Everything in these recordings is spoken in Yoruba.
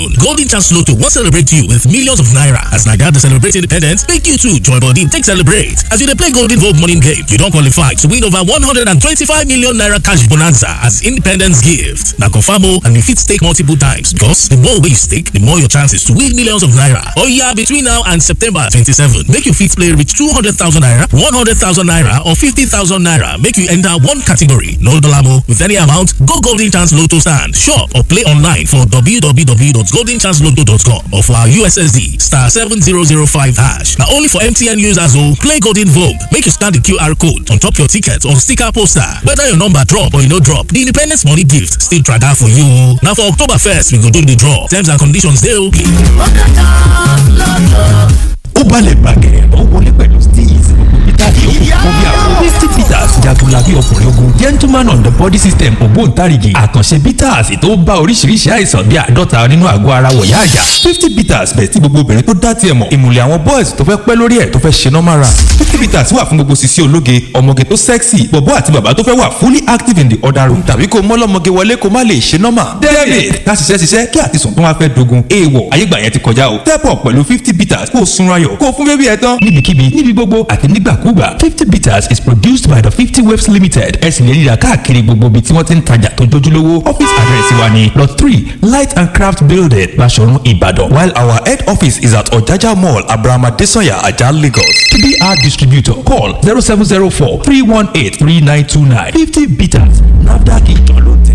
Golden Chance Lotto will celebrate you with millions of naira. As Naga to celebrate independence, make you too join body take celebrate. As you dey play Golden Vote morning game, you don qualify to win over 125 million naira cash bonanza as independence gift. Na confirm o and you fit stake multiple times because the more wey you stake, the more your chances to win millions of naira. Oya between now and September 27, make you fit play reach 200,000 naira, 100,000 naira or 50,000 naira. Make you enter one category. No dollar with any amount. Go Golden Chance Lotto stand, shop or play online for www.goldenchancelotto.com or for our USSD star 7005 hash. Now only for MTN users who play Golden Vogue. Make you scan the QR code on top your ticket or sticker poster. Whether your number drop or you no drop, the Independence Money Gift still try that for you. Now for October 1st, we go do the draw. Terms and conditions dey okay. ó balẹ̀ gbàgẹ̀ ó wọlé pẹ̀lú steez peter yòókù fún bí àwọn fifty peters jagunlabi ọkùnrin ogun gentleman on the body system ògbóǹtarìgì àkànṣe peters tó bá oríṣiríṣi àìsàn bí àádọ́ta nínú àgọ́ ara wọ̀yá àjà fifty peters bẹ̀ tí gbogbo obìnrin tó dá tiẹ̀ mọ̀ ìmùlẹ̀ àwọn boys tó fẹ́ pẹ́ lórí ẹ̀ tó fẹ́ ṣe normal run fifty peters wà fún gbogbo sisi ológe ọmọge tó sexy bọ̀bọ́ àti bàbá tó fẹ́ wà fully active in the other room tàbí kó mọ́lọ́mọge wọlé kó má lè ṣe normal david ká ṣiṣẹ́ ṣiṣẹ́ kí àtisùn tó wá fẹ́ dogun èèwọ̀ ayégbà yẹn ti kọjá o step up pẹ̀lú fifty peters kó o sunra yọ̀ kó o fún bébí ẹ tán níbikíbi níbi gbogbo àti nígbàkúgbà fifty bitters is produced by the fifty waves limited ẹ sì lè rí i rà káàkiri gbogbo ibi tí wọ́n ti ń tajà tó jójúlówó office address wa ni lot three light and craft building Baṣọ̀run Ìbàdàn while our head office is at Ọ̀jájá mall Abraham Adesanya Ajah Lagos to be our distributor call zero seven zero four three one eight three nine two nine fifty bitters NAFDAC ìjọ ló tẹ̀.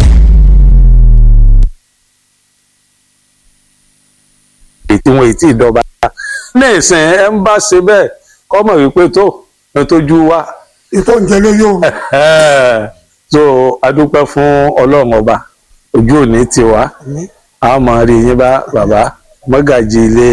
ètí wọn ètí ìdọba ní ìsìn ẹ ń bá ṣe bẹ́ẹ̀ kọmọ wípé tó ẹ tójú wa ìtọ́ ǹjẹ́ ló yóò so adúpẹ́ fún Ọlọ́run ọba ojú òní tiwa a máa rí yín bá bàbá mọ́gàjì ilé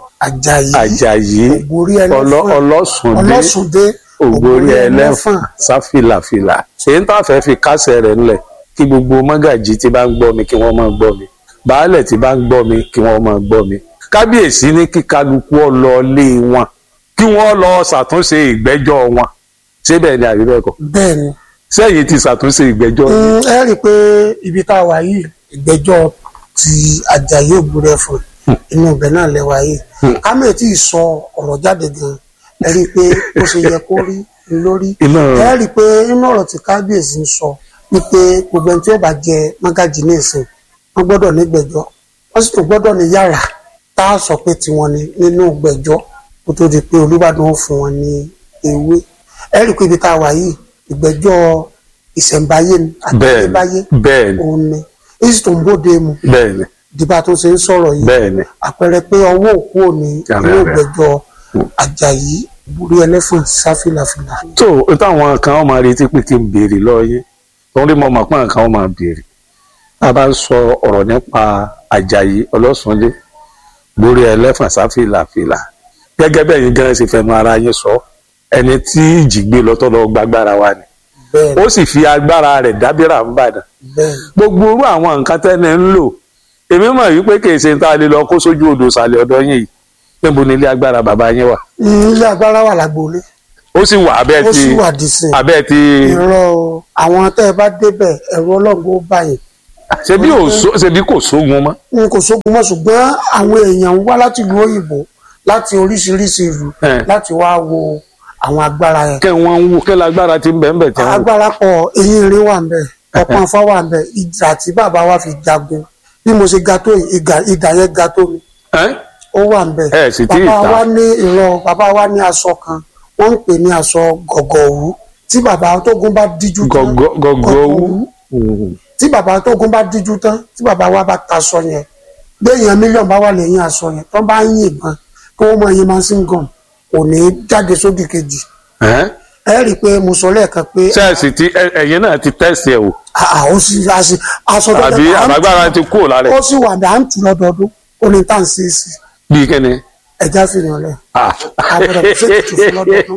Àjàyí Àjàyí Ògbórí ẹlẹ́fọ̀n ọlọ- ọlọ́sùndé ọlọ́sùndé ògbórí ẹlẹ́fọ̀n sáfìlàfìlà èyí ń tàfẹ́ fi kásẹ̀ rẹ̀ ńlẹ̀ kí gbogbo mọ́gàjì tí bá ń gbọ́ mi kí wọ́n máa gbọ́ mi baálẹ̀ tí bá ń gbọ́ mi kí wọ́n máa gbọ́ mi kábíyèsí ní kí kálukú ọ lọ lé wọn kí wọ́n lọ ṣàtúnṣe ìgbẹ́jọ́ wọn ṣé bẹ́ẹ̀ ni àbí bẹ́ẹ̀ kọ́ bẹ́ẹ̀ ni sẹ́yìn ti ṣàtúnṣe ìgbẹ́jọ́ yìí. Mm, ẹ rí i pé ibi tá a wà yìí ìgbẹ́jọ́ ti Àjàyí Ògbórí ẹ̀fọ̀n inú ibẹ̀ náà lẹ́wà yìí kámẹ́ tí ì sọ ọ̀rọ̀ jáde gan ẹ rí i pé ó ṣe yẹ kó rí i lórí Iná- ẹ rí i pé inú ọ̀rọ̀ tí kábíyèsí ń sọ wípé gbogbo ẹni tí ó bá jẹ mágàjì ní ìsìn wọ́n gbọ́dọ̀ ní gbẹ́jọ́ wọ́n sì tún gbọ́dọ̀ ní yàrá tá a sọ pé tiwọn ni nínú gbẹ́jọ́ kó tó di pé Olúbàdàn ó fún wọn ní ewé ẹ rí i pé ibi tá a wà yìí ìgbẹ́jọ́ ìṣẹ̀ǹbáyé ni bẹ́ẹ̀ àtàlẹ́báyé ni bẹ́ẹ̀ ni òun ni èyí tó ń bóde mu bẹ́ẹ̀ ni dìbà tó ṣe ń sọ̀rọ̀ yìí bẹ́ẹ̀ ni àpẹẹrẹ pé ọwọ́ òkú òní Yàrá inú rẹ̀. ìgbẹ́jọ́ Àjàyí Ògbórí ẹlẹ́fọ̀n sáfìlàfìlà. tó o táwọn kan wọn máa retí pé kí n béèrè lọ́yẹ́ torí mo mọ̀ pé àwọn kan wọn máa béèrè tá a bá ń sọ ọ̀rọ̀ nípa Àjàyí Ọlọ́sùnlé Ògbórí ẹlẹ́fọ̀n sáfìlàfìlà gẹ́gẹ́ bẹ́ẹ̀ yín gan ṣe fẹnu ara yín sọ ẹni tí ìjì gbé lọ́tọ̀ lọ gbàgbára wa ni bẹ́ẹ̀ ó sì fi agbára rẹ̀ dábìrà ń bàdàn bẹ́ẹ̀ gbogbo irú àwọn nǹkan tẹ́ni ń lò èmi mọ̀ wípé kì í ṣe tá a lè lọ kó sójú odò sàlẹ̀ ọ̀dọ̀ yín yìí níbo ni ilé agbára bàbá yín wà ní ilé agbára wà lágboolé ó sì wà abẹ́ ó ti sì wà dísìn abẹ́ ti irọ́ o. àwọn tẹ́ ẹ bá débẹ̀ ẹ̀rọ ọlọ́run ó báyìí ṣebí ò só- ṣebí kò sógun mọ́ n kò sógun mọ́ ṣùgbọ́n àwọn èèyàn ń wá láti ìlú òyìnbó láti oríṣiríṣi ìlú Eh. láti wá wo àwọn agbára yẹn kẹ́ wọ́n ń wú kẹ́ lágbára ti ń bẹ̀ ń bẹ̀ tí wọ́n wò. agbára pọ̀ eyín irin wà nbẹ ọpọ́n afá wà nbẹ ìjà tí bàbá wa fi jagun bí mo ṣe ga tó yìí, ìgà- ìdà yẹn ga tó mi Ẹ́? ó wà nbẹ Ẹ sì tí ì bàbá ta. wa ní ìrọ bàbá wa ní aṣọ kan wọ́n ń pè ní aṣọ gọ̀gọ̀wú tí bàbá tógun bá díjú tán Gọ̀gọ̀- gọ̀gọ̀wú. Mm. tí bàbá tógun bá díjú tán tí bàbá wa bá taṣọ yẹn béèyàn mílíọ̀nù bá wà lẹ́yìn aṣọ yẹn tó bá ń yìnbọn kí wọ́n mọ ẹyin máa ń sìn gàn kò ní í jáde sódì kejì Ẹ́? ẹ rí i pé mo sọ lẹ́ẹ̀kan pé ṣẹ́ẹ̀sì tí ẹ- ẹ̀yin náà ti tẹ̀sí ẹ̀ wò àà ó sì aṣọ aṣọ tó àbí jẹ́ pé à ń àbágbára ti kúrò lára ẹ̀ ó sì wà ní à ń tù lọ́dọọdún ó ní tá à ń ṣe é sí bíi kíni. ẹja fìyàn lẹ̀ Ah. Àbẹ̀rẹ̀ sí ètùtù fún lọ́dọọdún.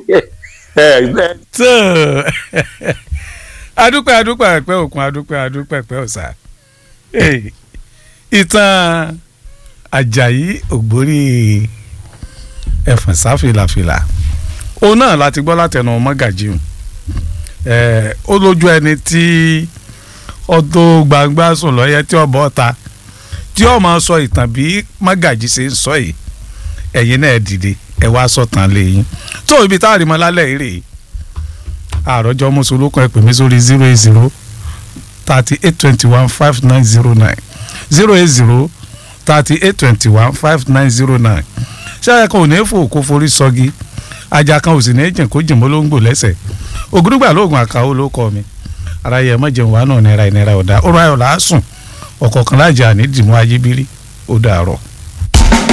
Ẹ ẹ tó adúpẹ́ adúpẹ́ ẹ̀pẹ́ òkun adúpẹ́ adúpẹ́ ẹ̀pẹ́ ọ̀sà Hey, ìtàn Àjàyí Ògbórí ẹ̀fọ̀n sáfìlàfìlà òun náà láti gbọ́ látẹnu mọ́gàjì hùn ó lójú ẹni tí ọdún gbangba sùn lọ́yẹ tí ọ̀bọ̀ ta tí ó máa sọ ìtàn bí mágàjì ṣe ń sọ yìí ẹ̀yin náà dìde ẹ wá sọ̀tàn lẹ́yìn tó ibi tá a rí mọ́ lálẹ́ yìí rèé àròjọ mùsùlùkùn ẹ pè mí sórí zero eight zero thirty eight twenty one five nine zero nine zero eight zero thirty eight twenty one five nine zero nine ṣáà kan ò ní fò kó forí sọgi ajá kan ò sì ní jìn kó jìn mọ́ ló ń gbò lẹ́sẹ̀ ògùdùgbà lóògùn àkàwọ́ ló kọ́ mi ara yẹ mọ́ jẹun wà náà nira ìnira ọ̀dà ó ráyọ̀ làásùn ọ̀kọ̀ọ̀kan lájà ní dìmú ayébírí ó dàárọ̀.